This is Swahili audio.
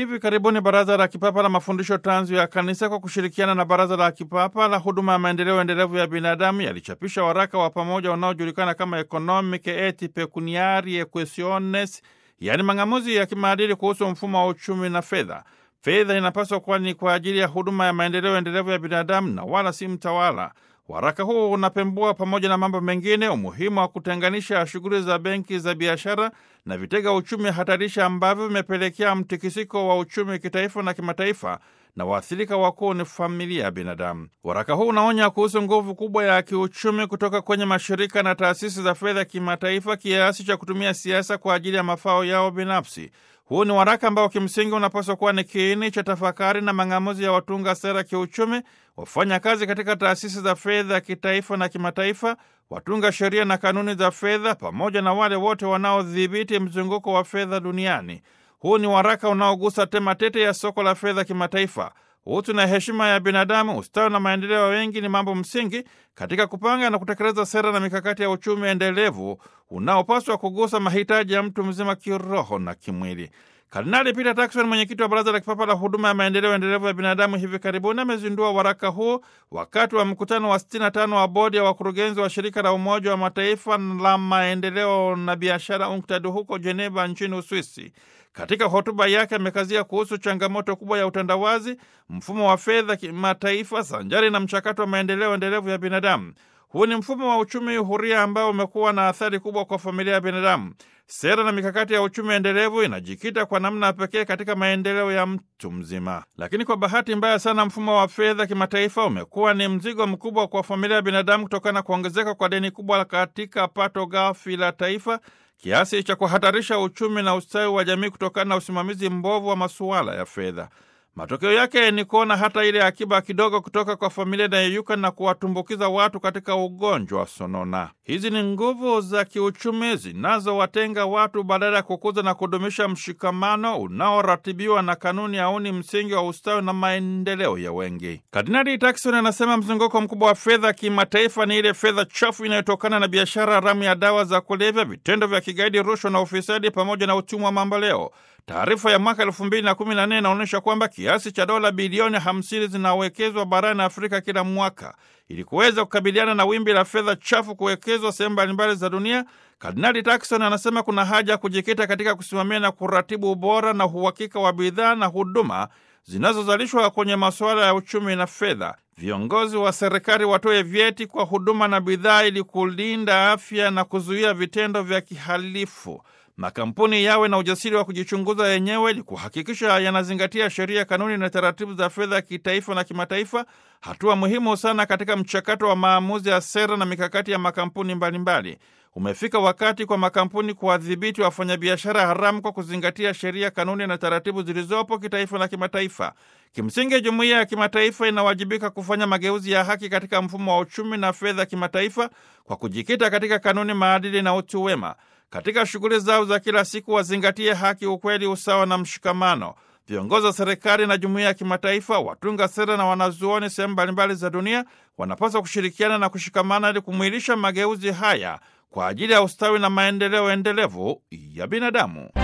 hivi karibuni Baraza la Kipapa la Mafundisho Tanzu ya Kanisa kwa kushirikiana na Baraza la Kipapa la Huduma ya Maendeleo Endelevu ya Binadamu yalichapisha waraka wa pamoja unaojulikana kama Economiche et Pecuniarie Questiones, yaani mang'amuzi ya kimaadili kuhusu mfumo wa uchumi na fedha. Fedha inapaswa kuwa ni kwa ajili ya huduma ya maendeleo endelevu ya binadamu na wala si mtawala. Waraka huu unapembua pamoja na mambo mengine umuhimu wa kutenganisha shughuli za benki za biashara na vitega uchumi hatarisha ambavyo vimepelekea mtikisiko wa uchumi kitaifa na kimataifa na waathirika wakuu ni familia ya binadamu. Waraka huu unaonya kuhusu nguvu kubwa ya kiuchumi kutoka kwenye mashirika na taasisi za fedha kimataifa kiasi cha kutumia siasa kwa ajili ya mafao yao binafsi. Huu ni waraka ambao kimsingi unapaswa kuwa ni kiini cha tafakari na mang'amuzi ya watunga sera kiuchumi, wafanya kazi katika taasisi za fedha kitaifa na kimataifa, watunga sheria na kanuni za fedha, pamoja na wale wote wanaodhibiti mzunguko wa fedha duniani. Huu ni waraka unaogusa tema tete ya soko la fedha kimataifa. Utu na heshima ya binadamu, ustawi na maendeleo ya wengi ni mambo msingi katika kupanga na kutekeleza sera na mikakati ya uchumi endelevu unaopaswa kugusa mahitaji ya mtu mzima kiroho na kimwili. Kardinali Peter Turkson, mwenyekiti wa Baraza la Kipapa la Huduma ya Maendeleo Endelevu ya Binadamu, hivi karibuni amezindua waraka huu wakati wa mkutano wa 65 wa bodi ya wakurugenzi wa shirika la Umoja wa Mataifa la maendeleo na biashara UNCTAD huko Geneva nchini Uswisi. Katika hotuba yake amekazia kuhusu changamoto kubwa ya utandawazi, mfumo wa fedha kimataifa sanjari na mchakato wa maendeleo endelevu ya binadamu. Huu ni mfumo wa uchumi huria ambao umekuwa na athari kubwa kwa familia ya binadamu. Sera na mikakati ya uchumi endelevu inajikita kwa namna ya pekee katika maendeleo ya mtu mzima, lakini kwa bahati mbaya sana mfumo wa fedha kimataifa umekuwa ni mzigo mkubwa kwa familia ya binadamu kutokana na kuongezeka kwa deni kubwa katika pato ghafi la taifa kiasi cha kuhatarisha uchumi na ustawi wa jamii kutokana na usimamizi mbovu wa masuala ya fedha. Matokeo yake ni kuona hata ile akiba kidogo kutoka kwa familia inayeyuka na kuwatumbukiza watu katika ugonjwa wa sonona. Hizi ni nguvu za kiuchumi zinazowatenga watu badala ya kukuza na kudumisha mshikamano unaoratibiwa na kanuni auni msingi wa ustawi na maendeleo ya wengi. Kardinali Turkson anasema mzunguko mkubwa wa fedha kimataifa ni ile fedha chafu inayotokana na biashara haramu ya dawa za kulevya, vitendo vya kigaidi, rushwa na ufisadi, pamoja na utumwa mamboleo. Taarifa ya mwaka elfu mbili na kumi na nne inaonyesha kwamba kiasi cha dola bilioni hamsini zinawekezwa barani Afrika kila mwaka. Ili kuweza kukabiliana na wimbi la fedha chafu kuwekezwa sehemu mbalimbali za dunia, Kardinali Turkson anasema kuna haja ya kujikita katika kusimamia na kuratibu ubora na uhakika wa bidhaa na huduma zinazozalishwa kwenye masuala ya uchumi na fedha. Viongozi wa serikali watoe vyeti kwa huduma na bidhaa ili kulinda afya na kuzuia vitendo vya kihalifu. Makampuni yawe na ujasiri wa kujichunguza yenyewe ili kuhakikisha yanazingatia sheria, kanuni na taratibu za fedha kitaifa na kimataifa, hatua muhimu sana katika mchakato wa maamuzi ya sera na mikakati ya makampuni mbalimbali mbali. Umefika wakati kwa makampuni kuwadhibiti wafanyabiashara haramu kwa kuzingatia sheria, kanuni na taratibu zilizopo kitaifa na kimataifa. Kimsingi, jumuiya ya kimataifa inawajibika kufanya mageuzi ya haki katika mfumo wa uchumi na fedha kimataifa kwa kujikita katika kanuni, maadili na utu wema. Katika shughuli zao za kila siku wazingatie haki, ukweli, usawa na mshikamano. Viongozi wa serikali na jumuiya ya kimataifa, watunga sera na wanazuoni sehemu mbalimbali za dunia wanapaswa kushirikiana na kushikamana ili kumwilisha mageuzi haya kwa ajili ya ustawi na maendeleo endelevu ya binadamu.